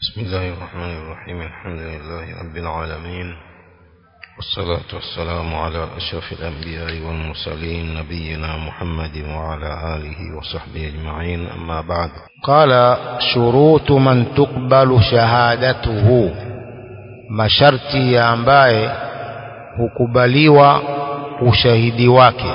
بسم الله الرحمن الرحيم الحمد لله رب العالمين والصلاة والسلام على أشرف الأنبياء والمرسلين نبينا محمد وعلى آله وصحبه أجمعين أما بعد قال شروط من تقبل شهادته masharti ya ambaye hukubaliwa ushahidi wake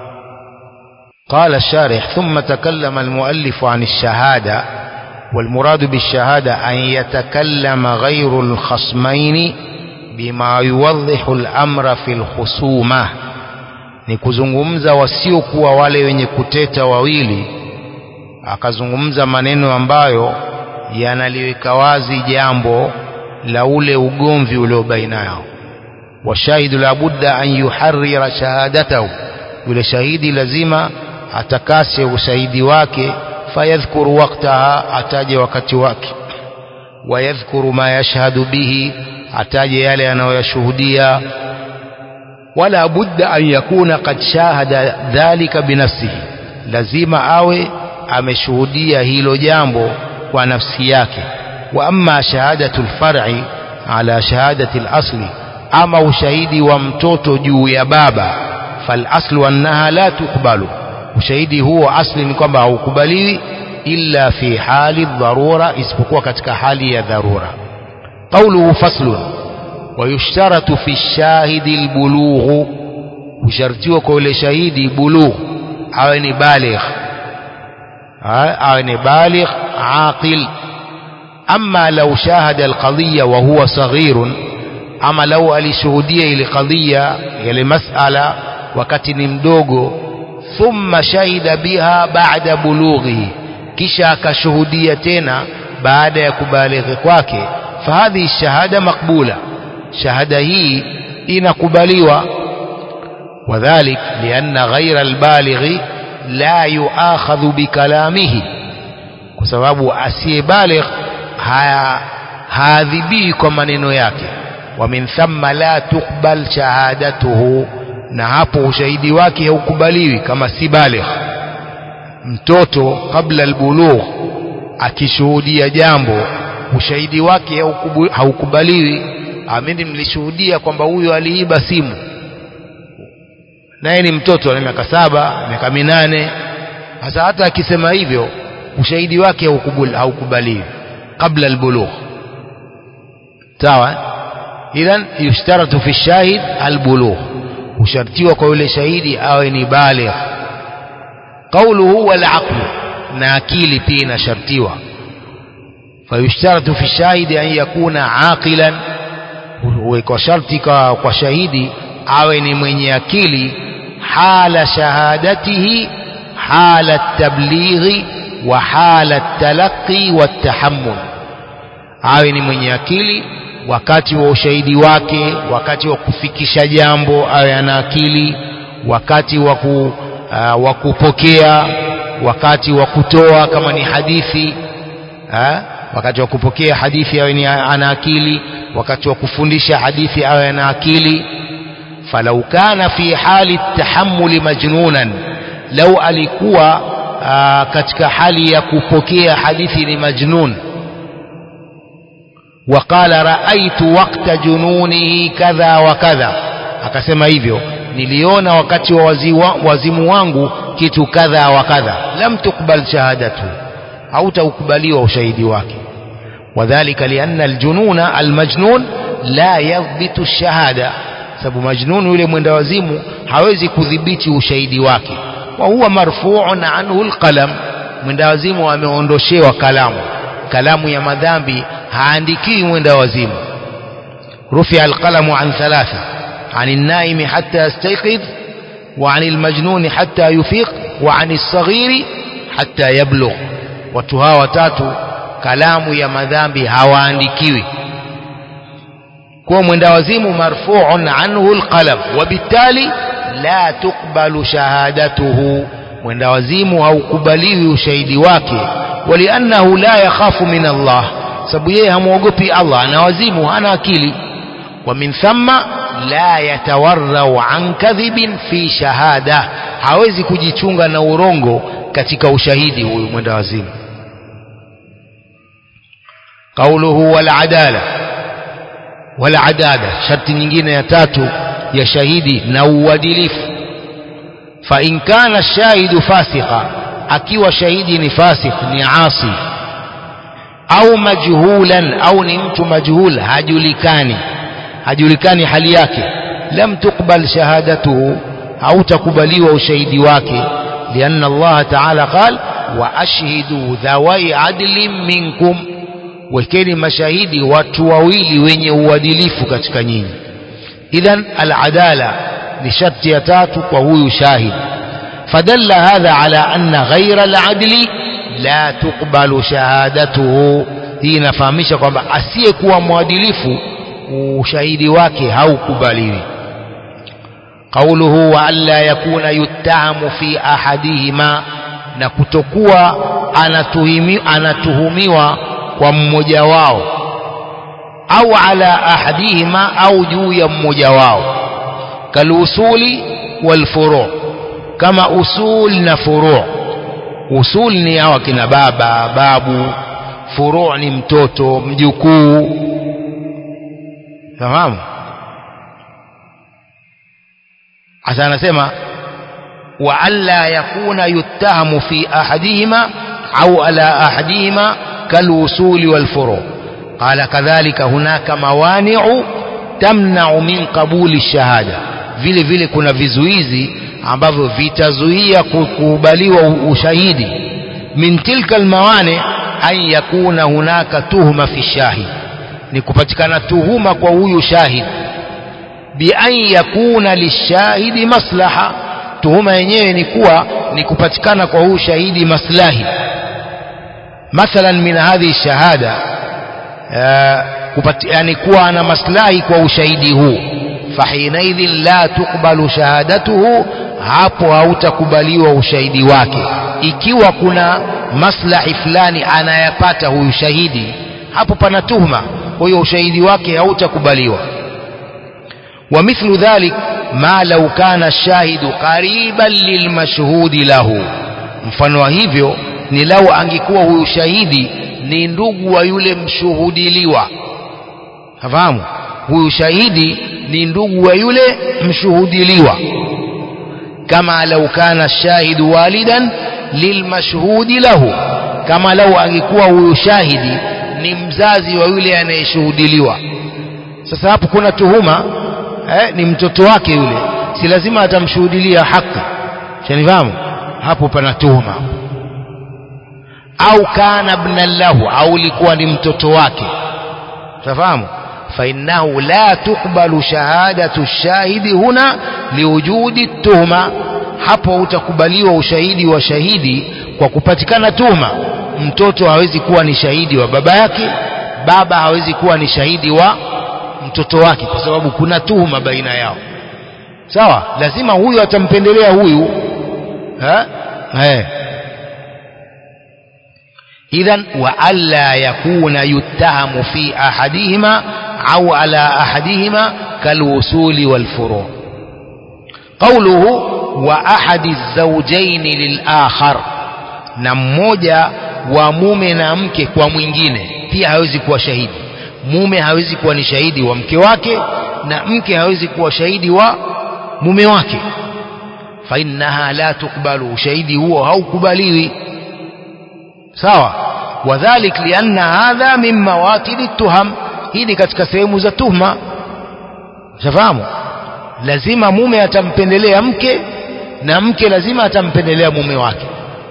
قال الشارح ثم تكلم المؤلف عن الشهادة والمراد بالشهادة أن يتكلم غير الخصمين بما يوضح الأمر في الخصومة ni kuzungumza wasiokuwa wale wenye kuteta wawili akazungumza maneno ambayo yanaliweka wazi jambo la ule ugomvi ulio baina yao washahidu labudda an yuharrira shahadatahu yule shahidi lazima atakase ushahidi wake fayadhkuru waqtaha ataje wakati wake wayadhkuru ma yashhadu bihi ataje yale anayoyashuhudia wala budda an yakuna qad shahada dhalika binafsihi lazima awe ameshuhudia hilo jambo kwa nafsi yake wa amma shahadatu alfar'i ala shahadati alasli ama ushahidi wa mtoto juu ya baba fal aslu annaha la tukbalu ushahidi huo asli ni kwamba haukubaliwi illa fi hali dharura isipokuwa katika hali ya dharura qawluhu faslun ويشترط في الشاهد البلوغ وشرطيwa kwa yule shahidi bulugh awe ni baligh awe ni baligh aqil أما لو شاهد القضية وهو صغير أما لو alishuhudia ile qadhiya ile masala wakati ni mdogo thumma shahida biha ba'da bulughihi kisha akashuhudia tena baada ya kubalighi kwake fahadhi shahada makbula shahada hii inakubaliwa وذلك لأن غير البالغ لا يؤاخذ بكلامه kwa sababu asiyebaligh haadhibii kwa maneno yake wa min thamma la tukbal shahadatuhu na hapo ushahidi wake haukubaliwi kama si baligh mtoto kabla albulugh akishuhudia jambo ushahidi wake haukubaliwi amini mlishuhudia kwamba huyo aliiba simu naye ni mtoto ana miaka saba miaka minane sasa hata akisema hivyo ushahidi wake haukubaliwi قبل البلوغ sawa idhan yushtaratu fi shahid albulugh ushartiwa kwa yule shahidi awe ni baligh qawluhu wal aql na akili pia inashartiwa fayushtaratu fi shahidi an yakuna aqilan kwa sharti kwa shahidi awe ni mwenye akili hala shahadatihi hala tablighi wa hala talaqi watahammul awe ni mwenye akili wakati wa ushahidi wake wakati wa kufikisha jambo awe ana akili wakati wa uh, wa kupokea wakati wa kutoa kama ni hadithi ha? wakati wa kupokea hadithi awe ni ana akili wakati wa kufundisha hadithi awe ana akili falau kana fi hali tahammuli majnunan lau alikuwa aa, katika hali ya kupokea hadithi ni majnun waqala raaitu waqta jununihi kadha wa kadha akasema hivyo niliona wakati wa waziwa, wazimu wangu kitu kadha wa kadha lam tukbal shahadatu hautaukubaliwa ushahidi wake wadhalika lianna aljununa almajnun la yadhbitu ash-shahada sababu majnun yule mwenda wazimu hawezi kudhibiti ushahidi wake wa huwa marfu'un anhu alqalam mwenda wazimu ameondoshewa kalamu kalamu ya madhambi haandikiwi mwenda wazimu rufi alqalamu an thalatha عن النائم حتى يستيقظ وعن المجنون حتى يفيق وعن الصغير حتى يبلغ watu hawa watatu kalamu ya madhambi hawaandikiwi kwa mwenda wazimu marfu'un anhu alqalam وبالتالي la tukbalu shahadatuhu mwenda wazimu haukubaliwi ushahidi wake waliannahu la yakhafu min Allah sababu yeye hamwogopi Allah ana wazimu hana akili wa min thamma la yatawarrau an kadhibin fi shahada hawezi kujichunga na urongo katika ushahidi huyu mwenda wazimu qauluhu wal adala wal adala sharti nyingine ya tatu ya shahidi na uadilifu fa in kana shahidu fasika akiwa shahidi ni fasik ni asi au majhulan au ni mtu majhul hajulikani hajulikani hali yake lam tuqbal shahadatuhu hautakubaliwa ushahidi wake lianna Allah ta'ala qal wa ashhidu dhawai adlin minkum wekeni mashahidi watu wawili wenye uadilifu katika nyinyi idhan al-adala ni sharti ya tatu kwa huyu shahid fadalla hadha ala anna ghayra al-adli la tuqbalu shahadatuhu hii inafahamisha kwamba asiyekuwa mwadilifu ushahidi wake haukubaliwi قوله وألا يكون يتهم في أحدهما na kutokuwa anatuhimi, anatuhumiwa kwa mmoja wao au ala ahadihima au juu ya mmoja wao kalusuli walfuru kama usul na furu usul ni hawa kina baba babu furu ni mtoto mjukuu fahamu hasa anasema wa alla yakuna yuttahamu fi ahadihima au ala ahadihima kalwusuli walfuru qala kadhalika hunaka mawani'u tamna'u min qabuli shahada vile vile kuna vizuizi ambavyo vitazuia kukubaliwa ushahidi min tilka almawani an yakuna hunaka tuhuma fi shahid ni kupatikana tuhuma kwa huyu shahid bian yakuna lishahidi maslaha tuhuma yenyewe ni kuwa ni kupatikana kwa huyu shahidi maslahi mathalan min hadhihi shahada yani kuwa ana maslahi kwa ushahidi huu fahinaidhin la tukbalu shahadatuhu hapo hautakubaliwa ushahidi wake ikiwa kuna maslahi fulani anayapata huyu shahidi hapo pana tuhuma kwa hiyo ushahidi wake hautakubaliwa ومثل ذلك ما لو كان الشاهد قريبا للمشهود له mfano wa hivyo ni lau angekuwa huyu shahidi ni ndugu wa yule mshuhudiliwa fahamu huyu shahidi ni ndugu wa yule mshuhudiliwa kama lau kana shahidu walidan lilmashhudi lahu kama lau angekuwa huyu shahidi ni mzazi wa yule anayeshuhudiliwa sasa hapo kuna tuhuma eh, ni mtoto wake yule si lazima atamshuhudilia haki shanifahamu hapo pana tuhuma au kana ibnan lahu au likuwa ni mtoto wake tafahamu فإنه لا تقبل شهادة الشاهد هنا لوجود التهمة hapo utakubaliwa ushahidi wa shahidi kwa kupatikana tuhuma mtoto hawezi kuwa ni shahidi wa baba yake baba hawezi kuwa ni shahidi wa mtoto wake kwa sababu kuna tuhuma baina yao sawa lazima huyu atampendelea huyu ha eh idhan wa alla yakuna yuttahamu fi ahadihima au ala ahadihima kalwusuli walfuru qawluhu wa ahadi الزوجين للآخر na mmoja wa mume na mke kwa mwingine pia hawezi kuwa shahidi mume hawezi kuwa ni shahidi wa mke wake na mke hawezi kuwa shahidi wa mume wake fa innaha la tukbalu ushahidi huo haukubaliwi sawa wadhalik lianna hadha min mawatidi tuham hii ni katika sehemu za tuhma shafahamu lazima mume atampendelea mke na mke lazima atampendelea mume wake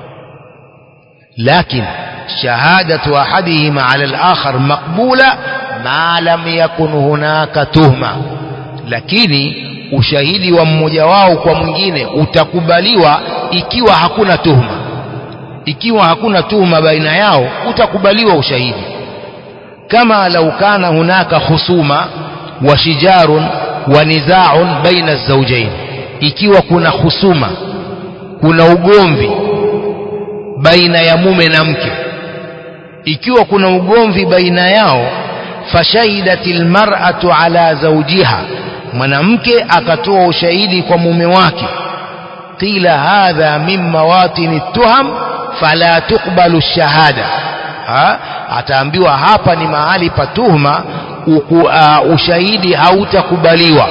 لكن شهادة أحدهما على الآخر مقبولة ما لم يكن هناك تهمة lakini ushahidi wa mmoja wao kwa mwingine utakubaliwa ikiwa hakuna tuhuma ikiwa hakuna tuhuma baina yao utakubaliwa ushahidi kama lau kana hunaka khusuma wa shijarun wa nizaun baina zawjain ikiwa kuna khusuma kuna ugomvi baina ya mume na mke ikiwa kuna ugomvi baina yao fashahidatil mar'atu ala zawjiha mwanamke akatoa ushahidi kwa mume wake qila hadha min mawatini tuham fala tuqbalu shahada ha? ataambiwa hapa ni mahali pa tuhma uku, uh, ushahidi hautakubaliwa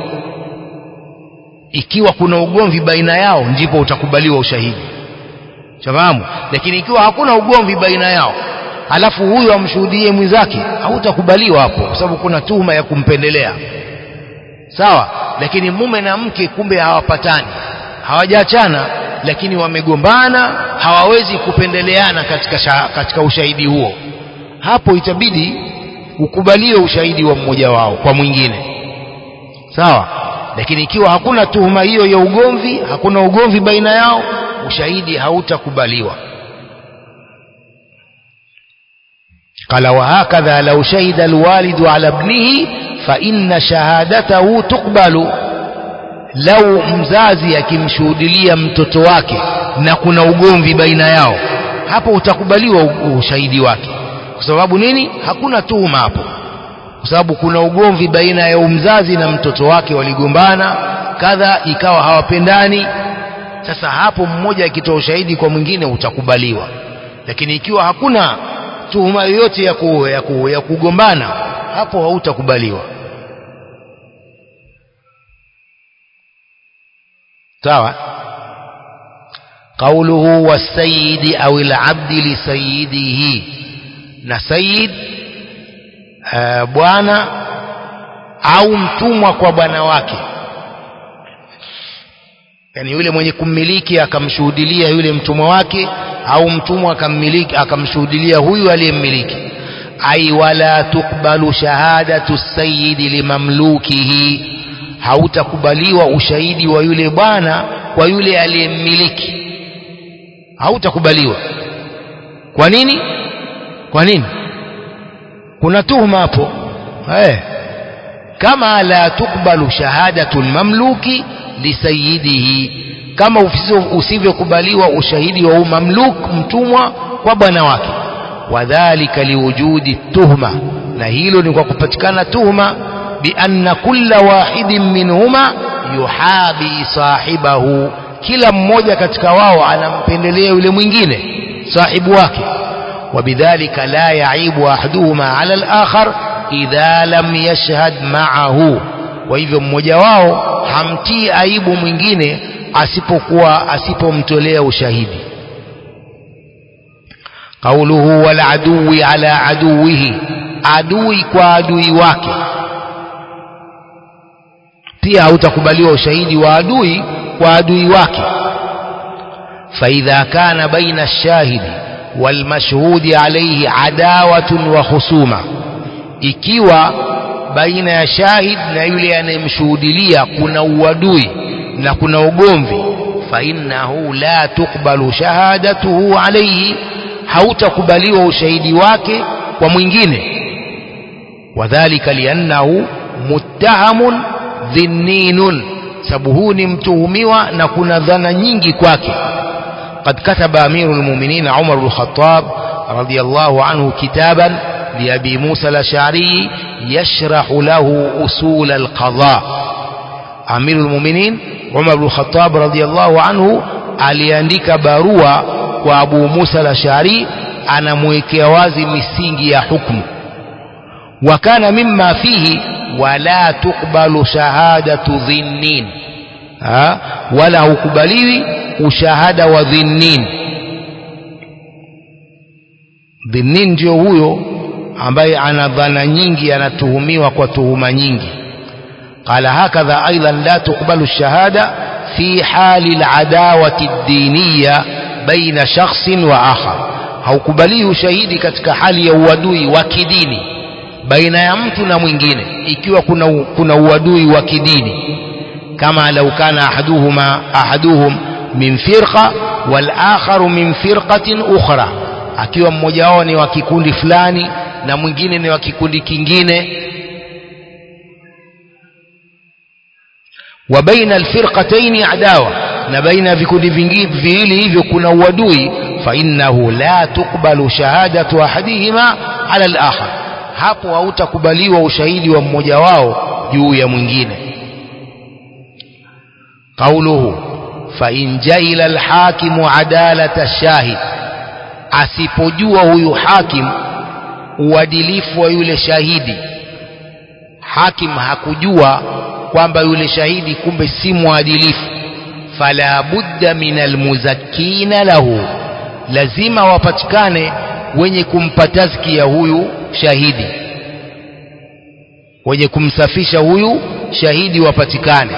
ikiwa kuna ugomvi baina yao ndipo utakubaliwa ushahidi shafahamu lakini ikiwa hakuna ugomvi baina yao alafu huyo amshuhudie mwenzake hautakubaliwa hapo kwa sababu kuna tuhuma ya kumpendelea sawa lakini mume na mke kumbe hawapatani hawajaachana lakini wamegombana hawawezi kupendeleana katika, sha, katika ushahidi huo hapo itabidi ukubaliwe ushahidi wa mmoja wao kwa mwingine sawa lakini ikiwa hakuna tuhuma hiyo ya ugomvi hakuna ugomvi baina yao ushahidi hautakubaliwa قال وهكذا لو شهد الوالد على ابنه فإن شهادته تقبل لو mzazi akimshuhudilia mtoto wake na kuna ugomvi baina yao hapo utakubaliwa ushahidi wake kwa sababu nini hakuna tuhuma hapo kwa sababu kuna ugomvi baina ya mzazi na mtoto wake waligombana kadha ikawa hawapendani sasa hapo mmoja akitoa ushahidi kwa mwingine utakubaliwa lakini ikiwa hakuna tuhuma yoyote ya, ku, ya, ku, ya kugombana hapo hautakubaliwa sawa قوله والسيد أو العبد لسيده na sayid uh, bwana au mtumwa kwa bwana wake yani yule mwenye kummiliki akamshuhudilia yule mtumwa wake au mtumwa akammiliki akamshuhudilia huyu aliyemmiliki ai wala tukbalu shahadatu sayyidi limamlukihi hautakubaliwa ushahidi wa yule bwana kwa yule aliyemmiliki hautakubaliwa kwa nini kwa nini kuna tuhuma hapo eh kama la tukbalu shahadatu mamluki lisayidihi kama usivyokubaliwa ushahidi wa mamluk mtumwa kwa bwana wake wadhalika liwujudi tuhma na hilo ni kwa kupatikana tuhma bianna kulla wahidin minhuma yuhabi sahibahu kila mmoja katika wao anampendelea yule mwingine sahibu wake وبذلك لا يعيب أحدهما على الآخر إذا لم يشهد معه وإذا mmoja wao hamtii aibu mwingine asipokuwa asipomtolea ushahidi قوله والعدو على عدوه adui kwa adui wake pia hautakubaliwa ushahidi wa adui kwa adui wake فإذا كان بين الشاهد والمشهود عليه عداوة وخصومة ikiwa baina ya shahid na yule anayemshuhudilia kuna uadui na kuna ugomvi fainnahu la tukbalu shahadatuhu alayhi hautakubaliwa ushahidi wake kwa mwingine wadhalika liannahu muttahamun dhinninun sababu huu ni mtuhumiwa na kuna dhana nyingi kwake قد كتب أمير المؤمنين عمر بن الخطاب رضي الله عنه كتابا لأبي موسى الأشعري يشرح له أصول القضاء أمير المؤمنين عمر بن الخطاب رضي الله عنه aliandika barua kwa Abu Musa al-Ash'ari anamwekea wazi misingi ya hukumu wa kana mimma fihi wala tukbalu shahadatu dhinnin ha? wala hukubaliwi ushahada wa dhinnin dhinnin ndio huyo ambaye ana dhana nyingi anatuhumiwa kwa tuhuma nyingi قال هكذا أيضا لا تقبل الشهادة في حال العداوة الدينية بين شخص وآخر haukubaliwi ushahidi katika hali ya uadui wa kidini baina ya mtu na mwingine ikiwa kuna, kuna uadui wa kidini kama lau kana ahaduhuma ahaduhum min firqa wal akharu min firqatin ukhra akiwa mmoja wao ni wa kikundi fulani na mwingine ni wa kikundi kingine wa baina alfirqatayn adawa na baina vikundi viwili hivyo kuna uadui fa innahu la tukbalu shahadatu ahadihima ala al-akhar hapo hautakubaliwa ushahidi wa mmoja wao juu ya mwingine قوله فإن جهل الحاكم عدالة الشاهد asipojua huyu hakim uadilifu wa yule shahidi hakim hakujua kwamba yule shahidi kumbe si mwadilifu fala budda min almuzakkina lahu lazima wapatikane wenye kumpa tazkia huyu shahidi wenye kumsafisha huyu shahidi wapatikane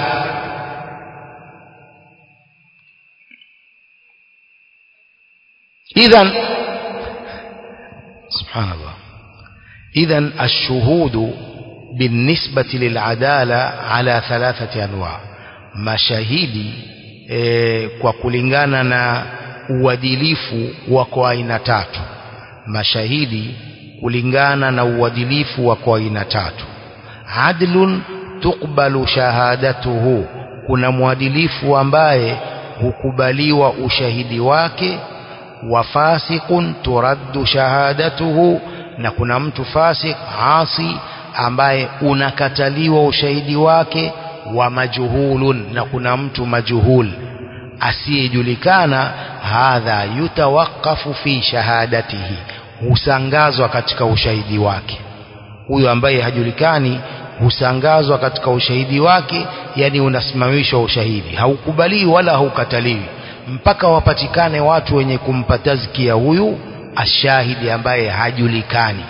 idhan subhanallah idhan الشهود بالنسبة للعدالة على ثلاثة أنواع mashahidi e, kwa kulingana na uadilifu wako aina tatu mashahidi kulingana na uadilifu wako aina tatu adlun tukbalu shahadatuhu kuna mwadilifu ambaye hukubaliwa ushahidi wake wa fasiqun turaddu shahadatuhu na kuna mtu fasik asi ambaye unakataliwa ushahidi wake wa majhulun na kuna mtu majhul asiyejulikana hadha yutawakafu fi shahadatihi husangazwa katika ushahidi wake huyo ambaye hajulikani husangazwa katika ushahidi wake yani unasimamishwa ushahidi haukubaliwi wala haukataliwi mpaka wapatikane watu wenye kumpa tazkia huyu ashahidi ambaye hajulikani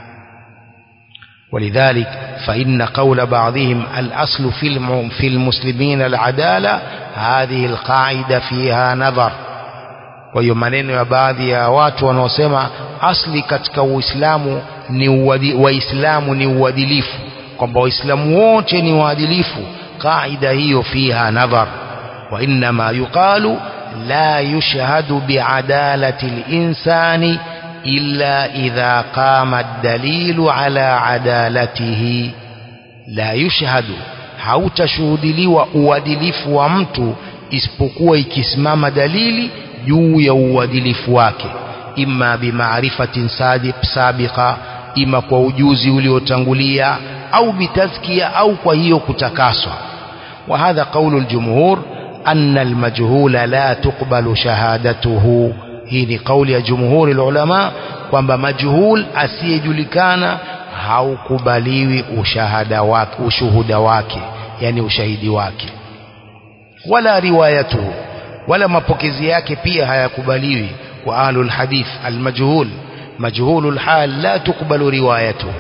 ولذلك فإن قول بعضهم الأصل في في المسلمين العدالة هذه القاعدة فيها نظر kwa hiyo maneno ya baadhi ya watu wanaosema asli katika uislamu ni uwadi, waislamu ni uadilifu kwamba waislamu wote ni waadilifu qaida hiyo fiha nadhar wa innama yuqalu la yushhadu biadalati linsani إلا إذا قام الدليل على عدالته لا يشهد hautashuhudiliwa uadilifu wa mtu isipokuwa ikisimama dalili juu ya uadilifu wake imma bimaarifatin sabiqa ima kwa ujuzi uliotangulia au bitazkia au kwa hiyo kutakaswa wa hadha qawlu aljumhur anna almajhula la tuqbalu shahadatuhu hii ni kauli ya jumhuri ulama kwamba majhul asiyejulikana haukubaliwi ushahada wake ushuhuda wake yani ushahidi wake wala riwayatuhu wala mapokezi yake pia hayakubaliwi wa ahlul hadith almajhul majhulul hal la tuqbalu riwayatuhu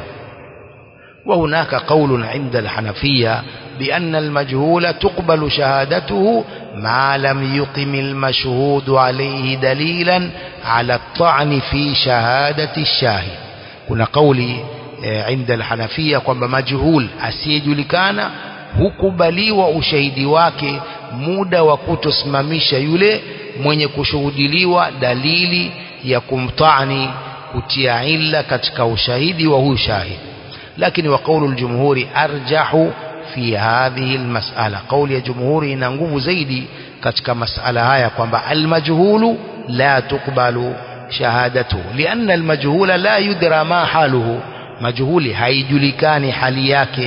وهناك قول عند الحنفية بأن المجهول تقبل شهادته ما لم يقم المشهود عليه دليلا على الطعن في شهادة الشاهد كنا قولي عند الحنفية kwamba majhul asiyejulikana hukubaliwa ushahidi wake muda wa kutosimamisha yule mwenye kushuhudiliwa dalili ya kumtani kutia illa katika ushahidi wa huyu shahidi lakini wa qawlu aljumhuri arjahu fi hadhihi almas'ala qawli ya jumhuri ina nguvu zaidi katika masala haya kwamba almajhulu la tuqbalu shahadatu lianna almajhula la yudra ma haluhu majhuli haijulikani hali yake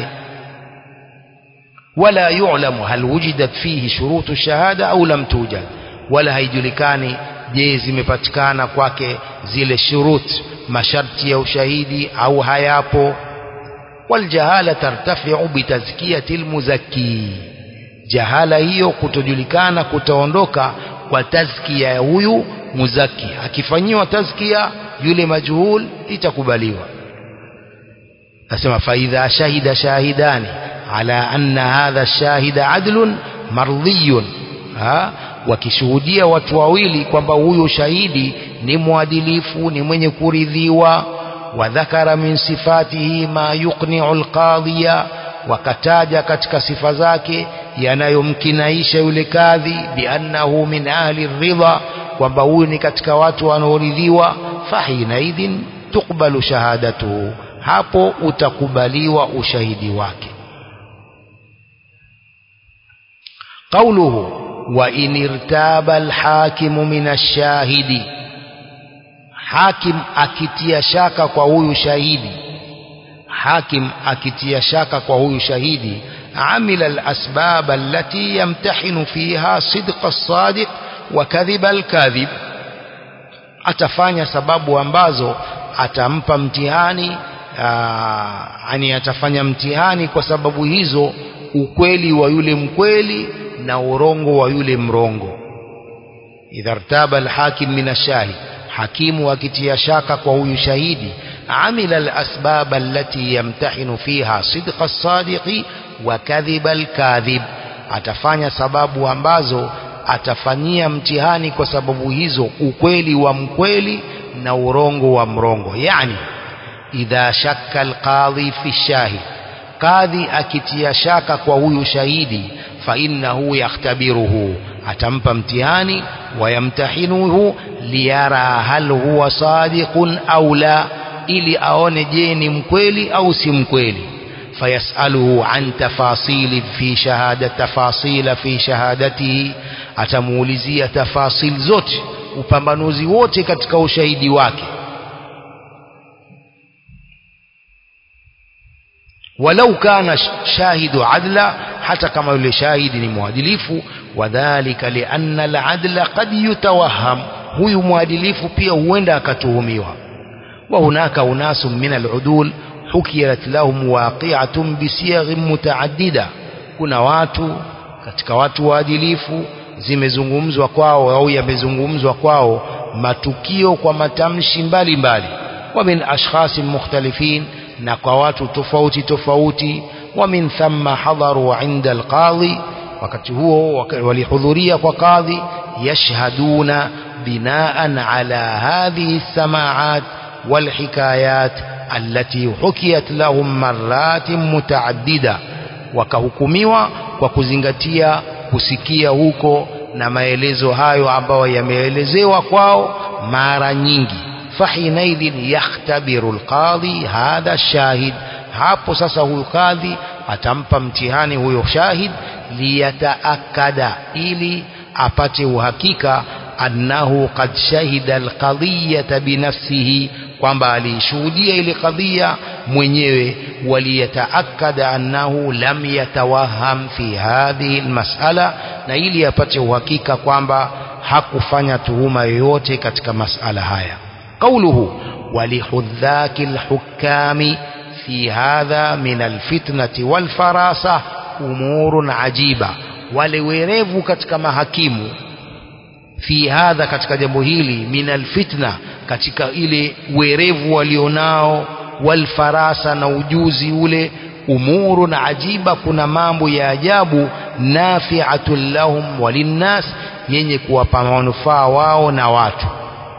wala yu'lamu hal wujidat fihi shurutu shahada au lam tujad wala haijulikani je zimepatikana kwake zile shurut masharti ya ushahidi au hayapo والجهالة ترتفع بتزكية المزكي jahala hiyo kutojulikana kutaondoka kwa tazkia ya huyu muzaki akifanyiwa tazkia yule majhul itakubaliwa nasema faidha shahida shahidani ala anna hadha shahida adlun mardhiyun wakishuhudia watu wawili kwamba huyu shahidi ni mwadilifu ni mwenye kuridhiwa وذكر من صفاته ما يقنع القاضي wakataja katika sifa zake yanayomkinaisha yule kadhi biannahu min ahli ridha kwamba huyu ni katika watu wanaoridhiwa fahinaidhin tukbalu shahadatuhu hapo utakubaliwa ushahidi wake qauluhu wa in irtaba alhakimu min ashahidi hakim akitia shaka kwa huyu shahidi hakim akitia shaka kwa huyu shahidi amila alasbab allati yamtahinu fiha sidqa as-sadiq wa kadhiba al-kadhib atafanya sababu ambazo atampa mtihani yani atafanya mtihani kwa sababu hizo ukweli wa yule mkweli na urongo wa yule mrongo idha rtaba alhakim min ashahid hakimu akitia shaka kwa huyu shahidi amila alasbab allati yamtahinu fiha sidqa as-sadiqi wa kadhiba al-kadhib atafanya sababu ambazo atafanyia mtihani kwa sababu hizo ukweli wa mkweli na urongo wa mrongo yani idha shakka alqadhi fi shahid kadhi akitia shaka kwa huyu shahidi fa innahu yaktabiruhu atampa mtihani wayamtahinuhu liyara hal huwa sadiqun au la ili aone je ni mkweli au si mkweli fayasaluhu an tafasili fi shahada tafasila fi shahadatihi atamuulizia tafasil zote upambanuzi wote katika ushahidi wake walau kana shahidu adla hata kama yule shahidi ni mwadilifu wadhalika lianna aladla qad yutawaham huyu mwadilifu pia huenda akatuhumiwa wa hunaka unasu min aludul hukiyat lahum waqi'atun bisiyaghin mutaaddida kuna watu katika watu waadilifu zimezungumzwa kwao au yamezungumzwa kwao matukio kwa matamshi mbalimbali wa min ashkhasin mukhtalifin na kwa watu tofauti tofauti wa min thamma hadaru inda alqadhi wakati huo walihudhuria kwa kadhi yashhaduna binaan ala hadhihi samaat walhikayat allati hukiyat lahum maratin mutaaddida wakahukumiwa kwa kuzingatia kusikia huko na maelezo hayo ambayo yameelezewa kwao mara nyingi fahinaidhin yakhtabiru alqadhi hadha shahid hapo sasa huyu kadhi atampa mtihani huyo shahid liyataakada ili apate uhakika annahu qad shahida alqadhiyata binafsihi kwamba aliishuhudia ile kadhia mwenyewe waliyataakada annahu lam yatawaham fi hadhihi almas'ala na ili apate uhakika kwamba hakufanya tuhuma yoyote katika masala haya qawluhu walihudhaki alhukami fi hadha min alfitnati walfarasa umurun ajiba wale werevu katika mahakimu fi hadha katika jambo hili min alfitna katika ile werevu walionao walfarasa na ujuzi ule umurun ajiba kuna mambo ya ajabu nafi'atun lahum walinnas yenye kuwapa manufaa wao na watu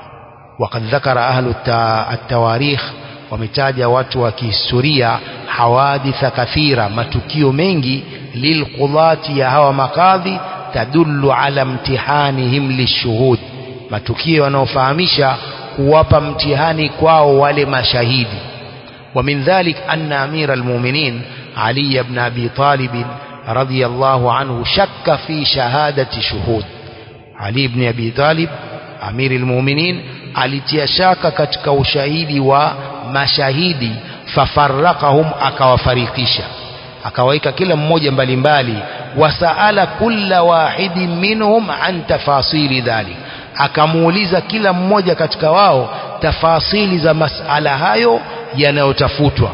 وقد ذكر أهل التواريخ wametaja watu wa kihistoria hawaditha kathira matukio mengi lilqudati ya hawa makadhi tadullu ala mtihanihim lishuhud matukio yanayofahamisha kuwapa mtihani kwao wale mashahidi ومن ذلك أن أمير المؤمنين علي بن أبي طالب رضي الله عنه شك في شهادة شهود علي بن أبي طالب أمير المؤمنين alitia shaka katika ushahidi wa mashahidi fafarraqahum akawafarikisha akawaika kila mmoja mbalimbali wasaala kulla wahidin minhum an tafasili dhalik akamuuliza kila mmoja katika wao tafasili za masala hayo yanayotafutwa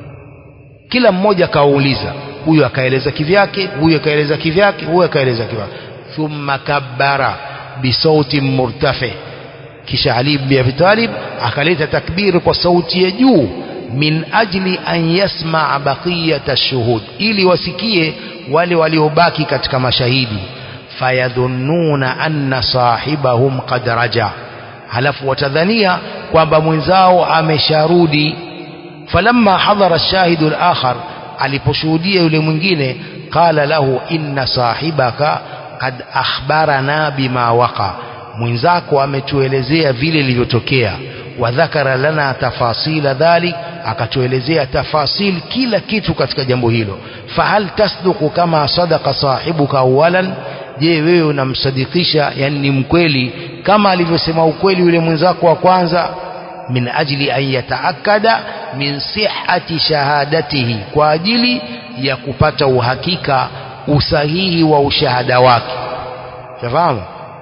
kila mmoja akawauliza huyu akaeleza kivyake huyu akaeleza kivyake huyu akaeleza kivyake thumma kabbara bisauti murtafi kisha Ali ibn Abi Talib akaleta takbiri kwa sauti ya juu min ajli an yasmaa baqiyata shuhud ili wasikie wale waliobaki katika mashahidi fayadhunnuna anna sahibahum qad raja halafu watadhania kwamba mwenzao amesharudi falamma hadhara ash-shahidu al-akhar aliposhuhudia yule mwingine qala lahu inna sahibaka qad akhbarana bima waqa mwenzako ametuelezea vile ilivyotokea wadhakara lana tafasila dhalik akatuelezea tafasil kila kitu katika jambo hilo fahal tasduku kama sadaka sahibuka awalan je wewe unamsadikisha yani ni mkweli kama alivyosema ukweli yule mwenzako wa kwanza min ajli an yataakada min sihhati shahadatihi kwa ajili ya kupata uhakika usahihi wa ushahada wake fahamu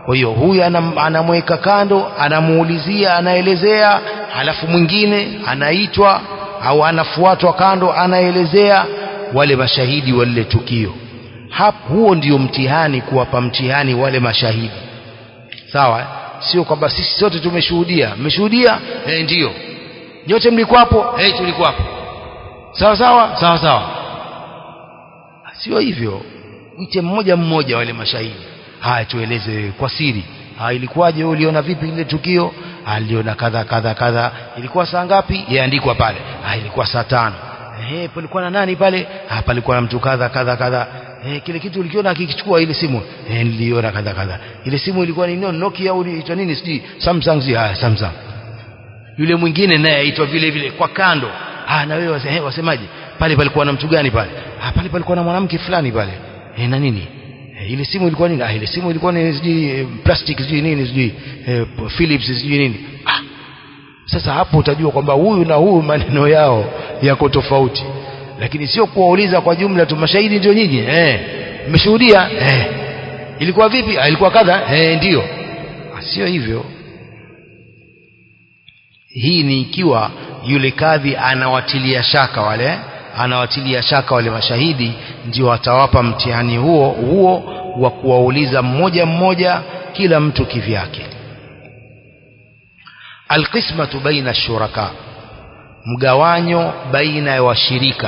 kwa hiyo huyu anam, anamweka kando anamuulizia anaelezea halafu mwingine anaitwa au anafuatwa kando anaelezea wale mashahidi wa lile tukio hapo huo ndio mtihani kuwapa mtihani wale mashahidi sawa eh? sio kwamba sisi sote tumeshuhudia mmeshuhudia eh, ndio nyote mlikuwapo eh, tulikuwapo sawa sawa sawa sawa sio hivyo mche mmoja mmoja wale mashahidi haya tueleze wewe kwa siri ha, ilikuwaje wewe uliona vipi lile tukio aliona kadha kadha kadha ilikuwa saa ngapi yaandikwa pale ha, ilikuwa saa tano ehe palikuwa na nani pale ha, palikuwa na mtu kadha kadha kadha eh kile kitu ulikiona akikichukua ile simu eh niliona kadha kadha ile simu ilikuwa ni Nokia au inaitwa nini sijui Samsung si haya Samsung yule mwingine naye aitwa vile vile kwa kando ah na wewe wase, wasemaje pale palikuwa na mtu gani pale ah pale palikuwa na mwanamke fulani pale eh na nini eh, ile simu ilikuwa nini ah ile simu ilikuwa ni sijui eh, plastic sijui nini sijui eh, Philips sijui nini ah sasa hapo utajua kwamba huyu na huyu maneno yao yako tofauti lakini sio kuwauliza kwa jumla tu mashahidi ndio nyinyi eh mmeshuhudia eh ilikuwa vipi ah, ilikuwa kadha eh ndio sio hivyo hii ni ikiwa yule kadhi anawatilia shaka wale anawatilia shaka wale mashahidi ndio atawapa mtihani huo huo wa kuwauliza mmoja mmoja kila mtu kivyake alqismatu baina shuraka mgawanyo baina ya washirika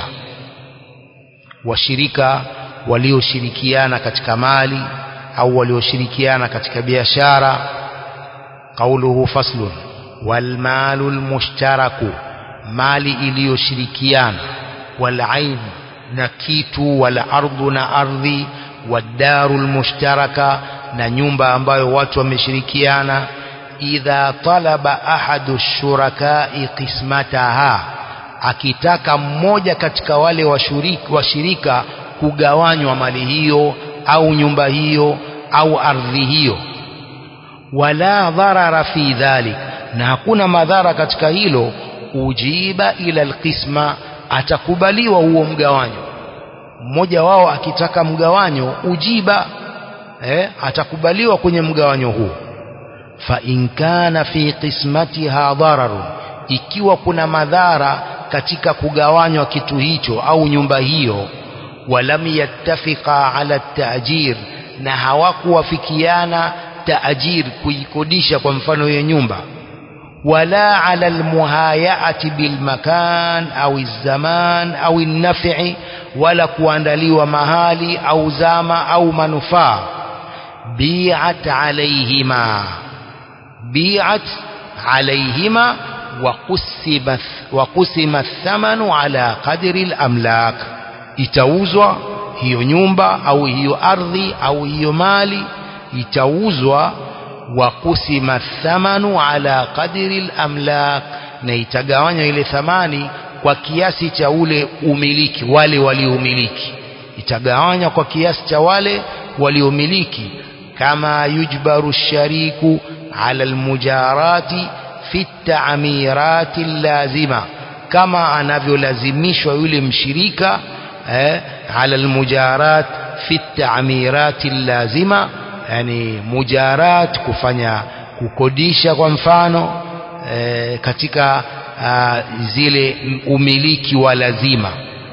washirika walioshirikiana katika mali au walioshirikiana katika biashara qauluhu faslun walmalu almushtaraku mali iliyoshirikiana walain na kitu wala ardhu na ardhi wadaru almushtaraka na nyumba ambayo watu wameshirikiana idha talaba ahadu shurakai qismataha akitaka mmoja katika wale washirika, washirika kugawanywa mali hiyo au nyumba hiyo au ardhi hiyo wala dharara fi dhalik na hakuna madhara katika hilo ujiba ila alqisma atakubaliwa huo mgawanyo mmoja wao akitaka mgawanyo ujiba eh, atakubaliwa kwenye mgawanyo huo fa in kana fi qismatiha dhararun ikiwa kuna madhara katika kugawanywa kitu hicho au nyumba hiyo walam yattafiqa ala taajir na hawakuwafikiana taajir kuikodisha kwa mfano hiyo nyumba wala ala almuhayaati bilmakan au zaman au nafi wala kuandaliwa mahali au zama au manufaa bi'at alayhima bi'at alayhima وقسم وقسم الثمن على قدر الأملاك itauzwa hiyo nyumba au hiyo ardhi au hiyo mali itauzwa wa kusima thamanu ala qadri al-amlak na itagawanywa ile thamani kwa kiasi cha ule umiliki wale waliomiliki itagawanywa kwa kiasi cha wale waliomiliki kama yujbaru shariku ala almujarati fi ta'mirati lazima kama anavyolazimishwa yule mshirika eh, ala almujarat fi ta'mirati lazima yani mujarat kufanya kukodisha kwa mfano eh, katika uh, zile umiliki wa lazima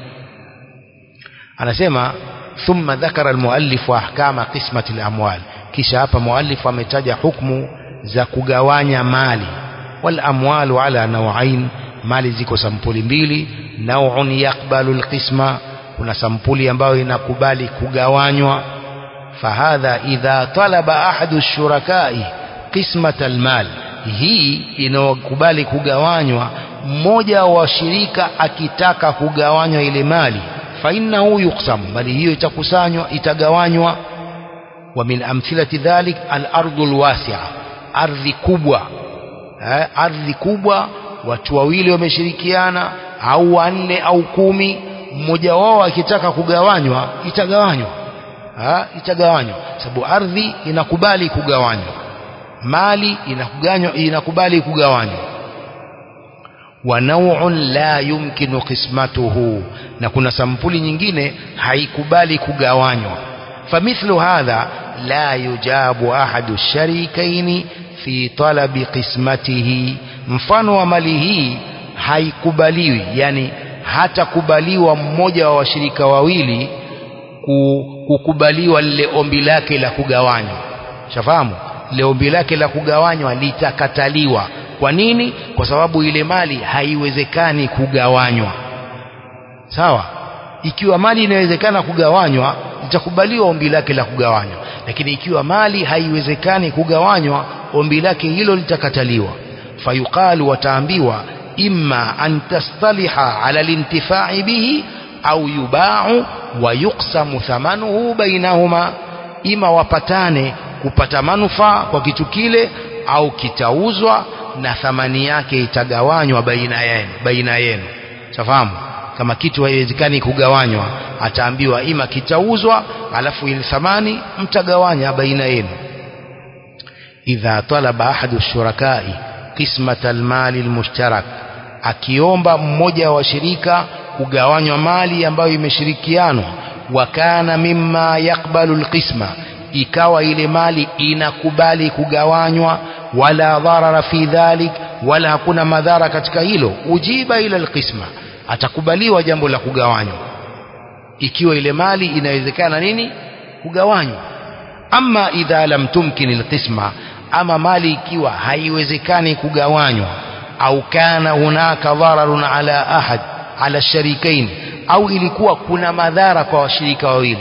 anasema thumma dhakara almuallif ahkama qismati alamwal kisha hapa muallif ametaja hukumu za kugawanya mali wal amwalu ala nawain mali ziko sampuli mbili naw'un yaqbalu alqisma kuna sampuli ambayo inakubali kugawanywa fahadha idha talaba ahadu shurakai qismat almal hii inayokubali kugawanywa mmoja wa washirika akitaka kugawanywa ile mali fainnahu yuqsam bali hiyo itakusanywa itagawanywa wa min amthilati dhalik al-ardu al-wasi'a ardhi kubwa eh, ardhi kubwa watu wawili wameshirikiana au wanne au kumi mmoja wao akitaka kugawanywa itagawanywa ha, itagawanywa sababu ardhi inakubali kugawanywa mali inakuganywa inakubali kugawanywa wa naw'un la yumkinu qismatuhu na kuna sampuli nyingine haikubali kugawanywa famithlu hadha la yujabu ahadu sharikaini fi talabi qismatihi mfano wa mali hii haikubaliwi yani hatakubaliwa mmoja wa washirika wawili kukubaliwa lile ombi lake la kugawanywa shafahamu lile ombi lake la kugawanywa litakataliwa kwa nini kwa sababu ile mali haiwezekani kugawanywa sawa ikiwa mali inawezekana kugawanywa litakubaliwa ombi lake la kugawanywa lakini ikiwa mali haiwezekani kugawanywa ombi lake hilo litakataliwa fayuqalu wataambiwa imma an tastaliha ala lintifai bihi au yubau wa yuksamu thamanuhu bainahuma ima wapatane kupata manufaa kwa kitu kile au kitauzwa na thamani yake itagawanywa baina yenu baina yenu tafahamu kama kitu haiwezekani kugawanywa ataambiwa ima kitauzwa alafu ile thamani mtagawanya baina yenu idha talaba ahadu shurakai qismata almali almushtarak akiomba mmoja wa washirika kugawanywa mali ambayo imeshirikianwa wa kana mimma yakbalu alqisma ikawa ile mali inakubali kugawanywa wala dharara fi dhalik wala hakuna madhara katika hilo ujiba ila alqisma atakubaliwa jambo la kugawanywa ikiwa ile mali inawezekana nini kugawanywa ama idha lam tumkin alqisma ama mali ikiwa haiwezekani kugawanywa au kana hunaka dhararun ala ahad ala sharikain au ilikuwa kuna madhara kwa washirika wawili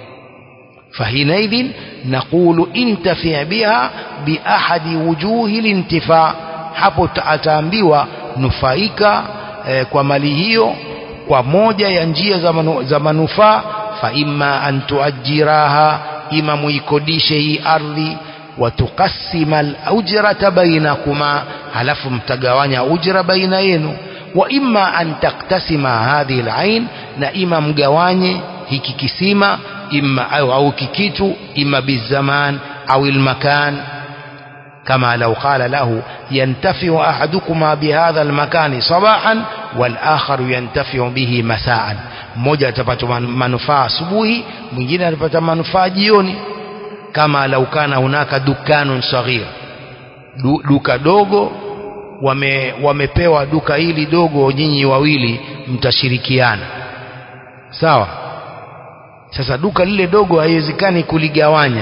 فحينئذ نقول انتفع بها بأحد وجوه الانتفاع hapo ataambiwa nufaika eh, kwa mali hiyo kwa moja ya njia za, manu, za manufaa fa imma an tuajiraha ima muikodishe hii ardhi watukasima alujrata bainakuma halafu mtagawanya ujra baina yenu wa imma an taktasima hadhihi alain na ima mgawanye hiki kisima imma au, au kikitu imma bizaman au almakan كما لو قال له ينتفع أحدكما بهذا المكان صباحا والآخر ينتفع به مساء mmoja atapata manufaa asubuhi mwingine atapata manufaa jioni kama lau kana hunaka dukanun saghir du, duka dogo wame, wamepewa duka hili dogo nyinyi wawili mtashirikiana sawa sasa duka lile dogo haiwezekani kuligawanya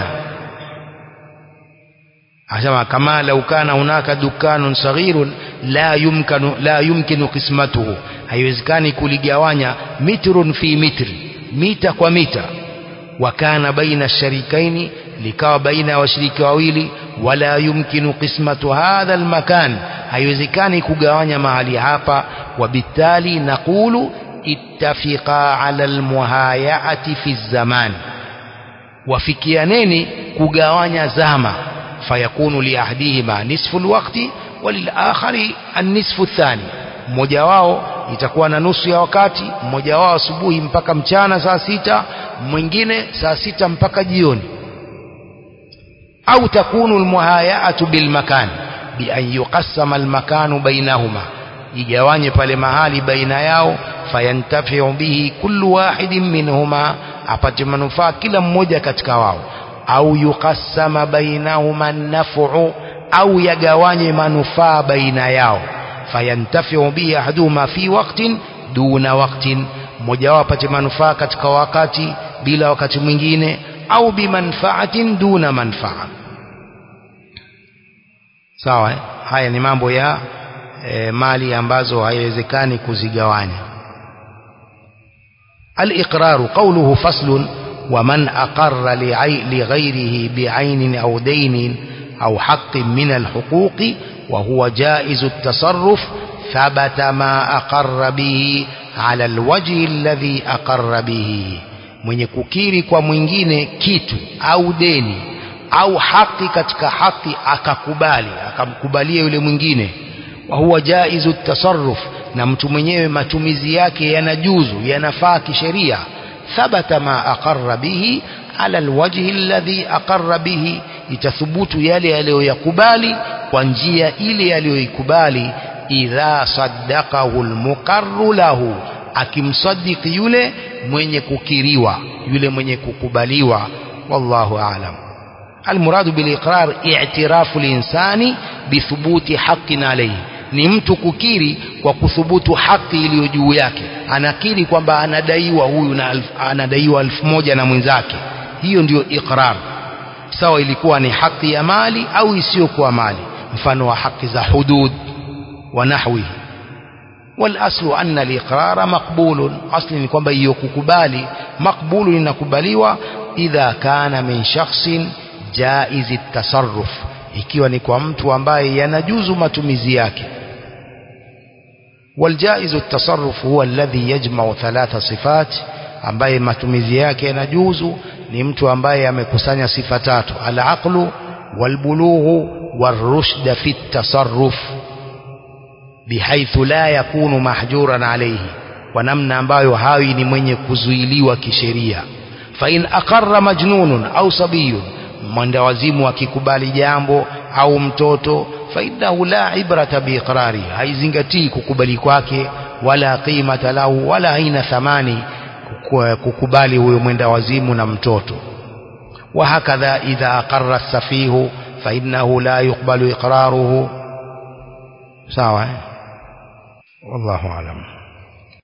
asema kama lau kana hunaka dukanun saghirun la yumkanu la yumkinu qismatuhu haiwezekani kuligawanya mitrun fi mitri mita kwa mita wa kana baina sharikaini likawa baina ya washiriki wawili wala yumkinu qismatu hadha almakan haiwezekani kugawanya mahali hapa wabitali naqulu ittafiqa ala almuhayaati fi zaman wafikianeni kugawanya zama fayakunu liahdihima nisfu alwaqti walilakhari annisfu athani mmoja wao itakuwa na nusu ya wakati mmoja wao asubuhi mpaka mchana saa sita mwingine saa sita mpaka jioni au takunu almuhayaatu bilmakan bian yuqassama almakanu bainahuma igawanye pale mahali baina yao fayantafiu bihi kullu wahidin minhuma apate manufaa kila mmoja katika wao au yuqassama bainahuma nafu au yagawanye manufaa baina yao fayantafiu bihi ahaduhuma fi waqtin duna waqtin mmoja wao apate manufaa katika wakati bila wakati mwingine au bimanfaatin duna manfaa sawa eh? haya ni mambo ya e, mali ambazo haiwezekani kuzigawanya الإقرار قوله فصل ومن أقر لغيره بعين أو دين أو حق من الحقوق وهو جائز التصرف ثبت ما أقر به على الوجه الذي أقر به mwenye kukiri kwa mwingine kitu au deni au haki katika haki akakubali akamkubalia yule mwingine wa huwa jaizu tasarruf na mtu mwenyewe matumizi yake yanajuzu yanafaa kisheria thabata ma aqarra bihi ala alwajhi alladhi aqarra bihi itathubutu yale aliyoyakubali kwa njia ile aliyoikubali idha saddaqahu almuqarru lahu akimsadiki yule mwenye kukiriwa yule mwenye kukubaliwa wallahu aalam almuradu biliqrar i'tirafu linsani bithubuti haqqin alayhi ni mtu kukiri kwa kuthubutu haki iliyo juu yake anakiri kwamba anadaiwa huyu na alf, anadaiwa elfu moja na mwenzake hiyo ndiyo iqrar sawa ilikuwa ni haki ya mali au isiyokuwa mali mfano wa haki za hudud wa nahwihi والاصل ان الاقرار مقبول اصل ni kwamba hiyo kukubali makbulu inakubaliwa idha kana min shakhsin jaiz at-tasarruf ikiwa ni kwa mtu ambaye yanajuzu matumizi yake والجائز التصرف هو الذي يجمع ثلاث صفات ambaye matumizi yake yanajuzu ni mtu ambaye amekusanya sifa tatu al-aqlu wal-bulughu war-rushd fi at-tasarruf bihaithu la yakunu mahjuran alayhi kwa namna ambayo hawi ni mwenye kuzuiliwa kisheria fa in aqarra majnunun au sabiyun mwendawazimu akikubali jambo au mtoto fa innahu la ibrata biiqrari haizingatii kukubali kwake wala qimata lahu wala haina thamani kukubali huyo mwenda wazimu na mtoto وهكذا إذا أقر السفيه فإنه لا يقبل إقراره سواء والله أعلم